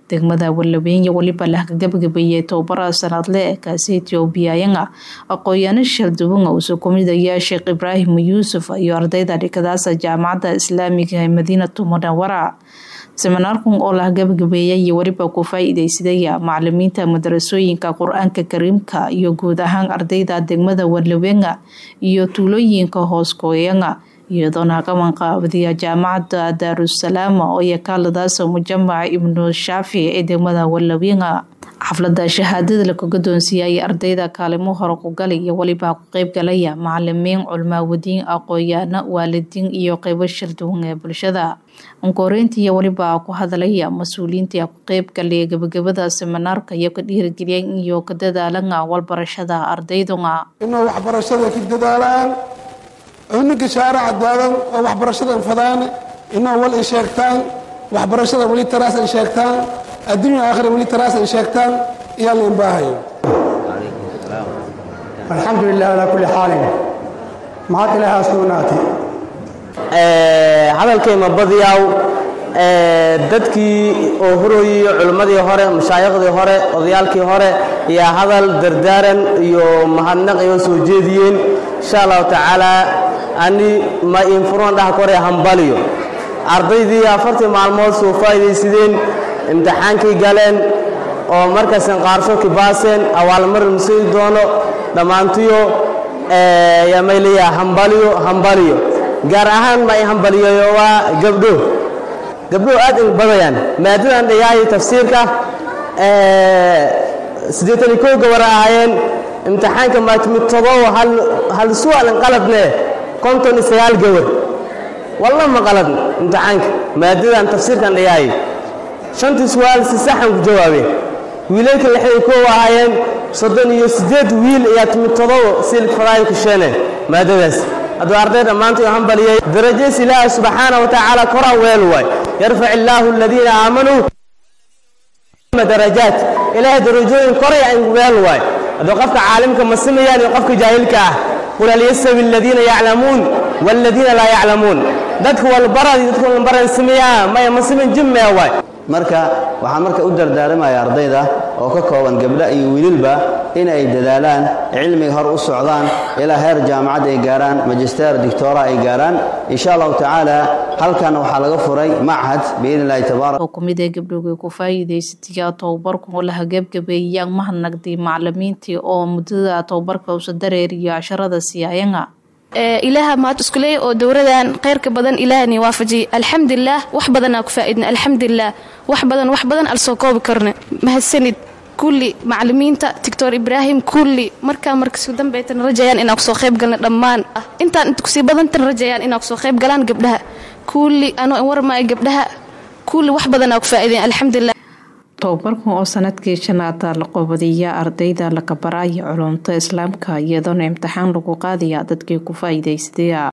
degmada Walaweyn waliba la gabagabeeyay tababar sanadle kaasi Ethiopia aqoon shalduwan oo soo kumidaya Sheekh Ibrahim Yuusuf iyo ardayda dhigadaasa jaamacadda Islaamiga ee Madiinatu Munawwara seminaarkan oo la gabagabeeyay iyo waliba ku faa'iideysadaya macallimiinta madarasooyinka Qur'aanka Kariimka iyo guud ahaan ardayda degmada Walaweyn iyo tuulooyinka hoos kooyanga iyadoona qaban qaabadiya jaamacadda Daarusalaam oo yakaaladaas mujamaca Ibnu Shaafi ee degmada Walaweyn xafladda shahaadada la kaga doonsiiyay ardayda kaalimo hore ku galay iyo waliba ku qayb galaya macallimiin culmaawadiin aqoon-yahano waalidiin iyo qaybo shalduwan ee bulshada ankoreynta iyo waliba ku hadalaya mas-uuliyiinta ku qayb galay gabagabada seminaarka iyo ka dhiirigeliyay iyo ka dadaalanga walbarashada ardayduna inuu waxbarashada ka dadaalaan cunuga shaaraca daadan oo waxbarashada fadaan inuu wal ay sheegtaan waxbarashada weli taraas ay sheegtaan adduunya aakhira weli taraas ay sheegtaan iyaa lain baahayo alxamdu lilah calaa kulli xaalin maxaad ilaahaa sugnaatay hadalkayma badiyaaw dadkii oo hurooyiyo culimmadii hore mashaayiqdii hore odayaalkii hore ayaa hadal dardaaran iyo mahadnaq iga soo jeediyeen insha allahu tacaalaa ani ma infuroon dhaha kore hambaliyo ardaydii afartii maalmood soo faa'iidaysadeen imtixaankii galeen oo markaasan qaarsho kibaaseen awaalmarin masii doono dhammaantiyo yaa mayleeyaa hambaliyo hambaliyo gaar ahaan ma ay hambaliyayo waa gabdho gabdho aad in badayaan maadadan dhigaayo tafsiirka siddeetan iyo kow gabar ahaayeen imtixaanka maatimid todobo hal su'aalin qaladne konton iyo sagaal gabar walla ma qalad imtixaanka maadadan tafsiirkan dhigaayo shantii su'aal si saxan ku jawaabeen wiilalka lixdan kow ahaayeen soddon iyo siddeed wiil ayaa timid todobo silk fadaayo ku sheeneen maadadaas hadduu arday dhammaantii u hambaliyay darajays ilaahi subxaana wa tacaala koraan weel waay yarfac illaahu aladiina aamanuu darajaat ilaahay darajooyin koraya in weel waay hadduu qofka caalimka ma simayaan iyo qofka jaahilka ah qul hal yastawi aladiina yaclamuun waaladiina laa yaclamuun dadka walbarad iyo dadka walbaran simayaa maya ma siman jimmee waay marka waxaan marka u dardaaramaya ardayda oo ka kooban gabdha iyo wiililba in ay dadaalaan cilmiga hor u socdaan ilaa heer jaamacad ay gaaraan magister dictora ay gaaraan insha allahu tacaala halkan waxaa laga furay machad biidn illahi tabarak oo kumid ee gabdhowgay ku faa'iidaysataya tababarku oo la hagaabgabeeyaan mahadnaqdii macallimiintii oo muddada tababarka usa dareeriyo casharada siyaayanga ilaaha mahad iskuleey oo dowradan khayrka badan ilaahani waafajiyay alxamdulilah wax badanaa ku faa'idna alxamdulilah wax badan wax badan al soo koobi karna mahadsanid kulli macallimiinta doctor ibraahim kulli markaa markasku dambaytan rajayaan inaa kusoo qayb galna dhammaan intaan inta kusii badantan rajayaan inaa kusoo qayb galaan gabdhaha kulli anoo warmaayo gabdhaha kulli wax badanaa ku faa'idayn alxamdulilah tababarkan oo sanadkii shanaada la qoobadiya ardayda la kabaraya culumta islaamka iyadoona imtixaan lagu qaadaya dadkii ku faa'iidaysadaya